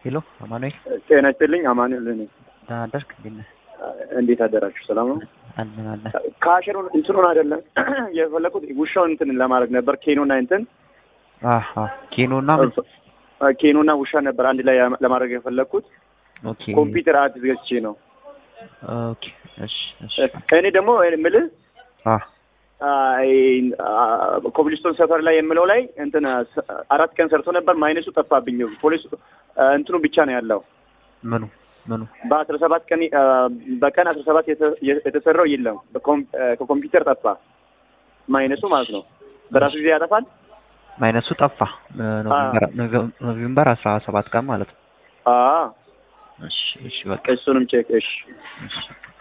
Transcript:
ሄሎ አማኑኤል ጤና ይስጥልኝ። አማኑኤል ነኝ። ደህና አደርክ? እንዴት ነህ? እንዴት አደራችሁ? ሰላም ነው? አለን አለን። ከአሸሩን እንትኑን አይደለም የፈለኩት ውሻውን እንትን ለማድረግ ነበር። ኬኖና እንትን አሃ ኬኖና ምን? ኬኖና ውሻ ነበር አንድ ላይ ለማድረግ የፈለኩት። ኦኬ ኮምፒውተር አዲስ ገዝቼ ነው። ኦኬ እሺ እሺ እኔ ደግሞ የምልህ አ ኮብልስቶን ሰፈር ላይ የምለው ላይ እንትን አራት ቀን ሰርቶ ነበር። ማይነሱ ጠፋብኝ። ፖሊስ እንትኑ ብቻ ነው ያለው። ምኑ ምኑ? በአስራ ሰባት ቀን በቀን አስራ ሰባት የተሰራው የለም። ከኮምፒውተር ጠፋ ማይነሱ ማለት ነው። በራሱ ጊዜ ያጠፋል። ማይነሱ ጠፋ። ኖቬምበር ኖቬምበር አስራ ሰባት ቀን ማለት ነው። አዎ እሺ እሺ በቃ እሱንም ቼክ እሺ እሺ